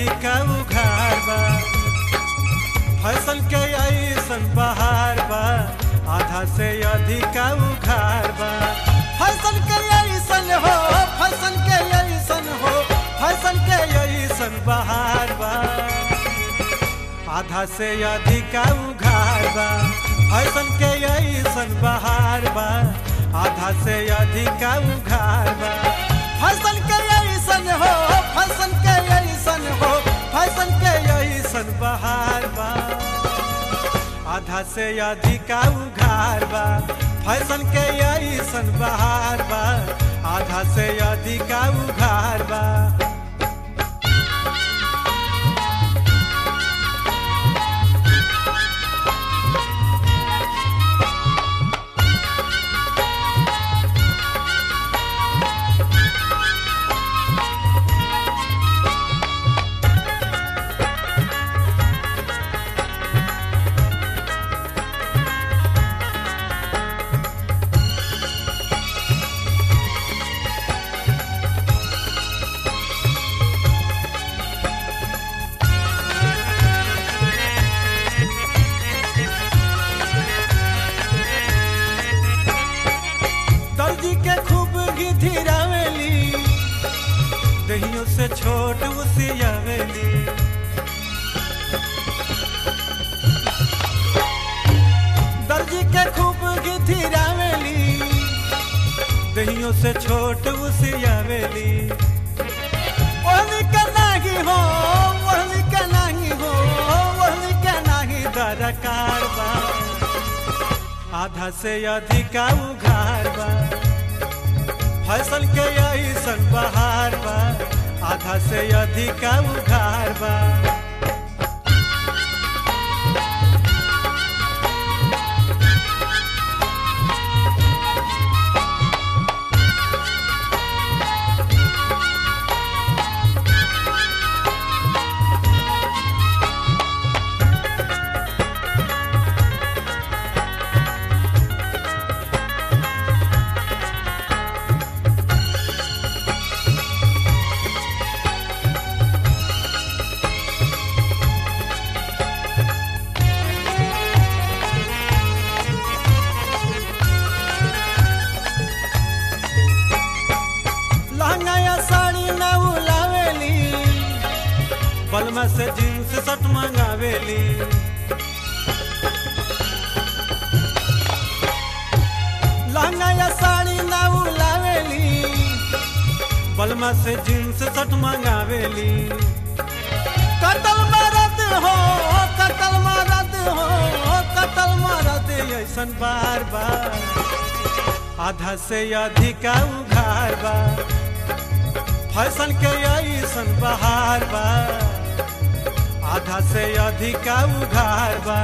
अधिक उघार बा फैशन के ऐसन बहार बा आधा से अधिक उघार बा फैशन के ऐसन हो फैशन के ऐसन हो फैशन के ऐसन बहार बा आधा से अधिक उघार बा फैशन के ऐसन बहार बा आधा से अधिक उघार बा फैशन के ऐसन हो फैशन के ऐसन हो फैशन के ऐसन बहार बा आधा से अधिक उघार बा फैशन के ऐसन बहार बा आधा से अधिक उघार बा दर्जी के खूब घिधिरावेली दहियों से छोट उसियावेली दर्जी के खूब घिधिरावेली दहियों से छोट उसियावेली ओहनी के नाही हो ओहनी के नाही हो ओहनी के नाही दरकार बा आधा से अधिक उघार बा फसल के ऐसन बहार बा आधा से अधिक उघार बा लहंगा या साड़ी न उलावेली बलमा से जींस शर्ट मंगावेली लहंगा या साड़ी न उलावेली बलमा से जींस शर्ट मंगावेली कतल मरद हो कतल मरद हो कतल मरद ऐसन बार बार आधा से अधिक उघार बा फैशन के ऐसन बहार बा आधा से अधिक उघार बा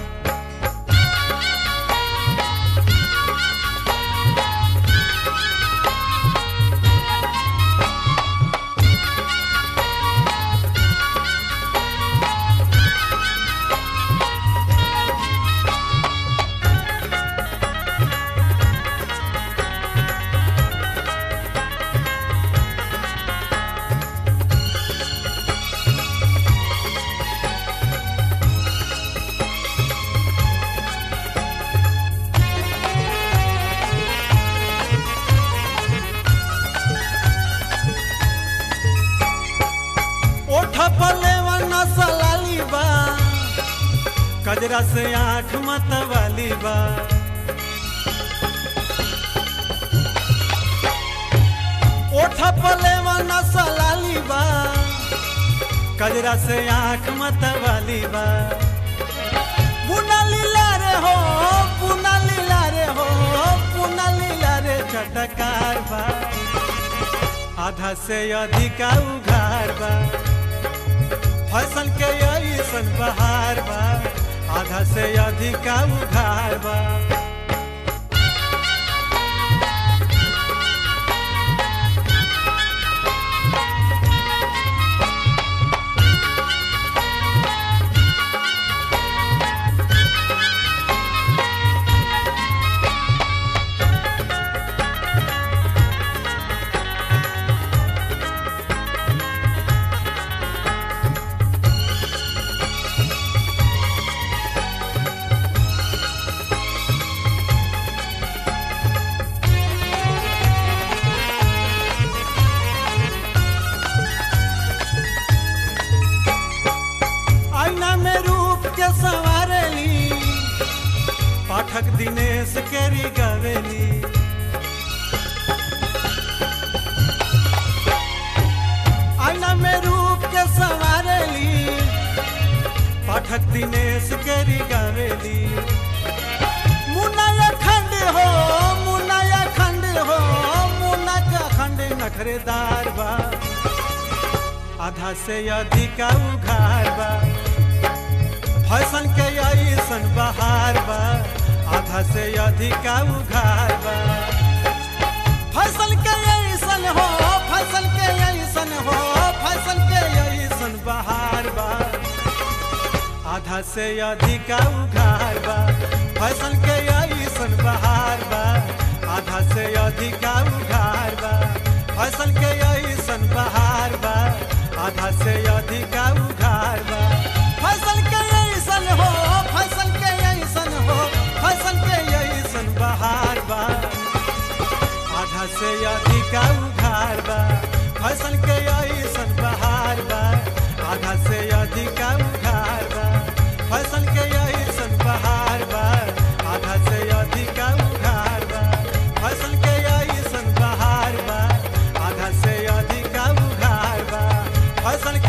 ओठ पले नसलाली बा कजरा से आँख मतवाली बा ओठ पले नसलाली बा कजरा से आँख मतवाली बा पुना लीला रे हो पुना लीला रे हो पुना लीला रे चटकार बा आधा से अधिक उघार बा फसल के ऐसन बहार बा आधा से अधिक उघार बा पाठक दिनेश केरी गवेली आईना में रूप के संवारेली पाठक दिनेश केरी गवेली मुन्ना खंड हो मुन्ना खंड हो मुन्ना का खंड नखरेदार बा आधा से अधिक उघार बा फैशन के ऐसन बहार बा आधा से अधिक उघार बा फैशन के ऐसन हो फैशन के ऐसन हो फैशन के ऐसन बहार बा आधा से अधिक उघार बा फैशन के ऐसन बहार बा आधा से अधिक उघार बा फैशन के ऐसन बहार बा आधा से अधिक उघार बा फैशन के ऐसन हो फैशन के ऐसन हो फैशन के ऐसन बहार बा आधा से अधिक उघार बा फसल के ऐसन बहार बा आधा से अधिक उघार बा फसल के ऐसन बहार बा आधा से अधिक उघार बा फसल के ऐसन बहार बा आधा से अधिक उघार बा फसल के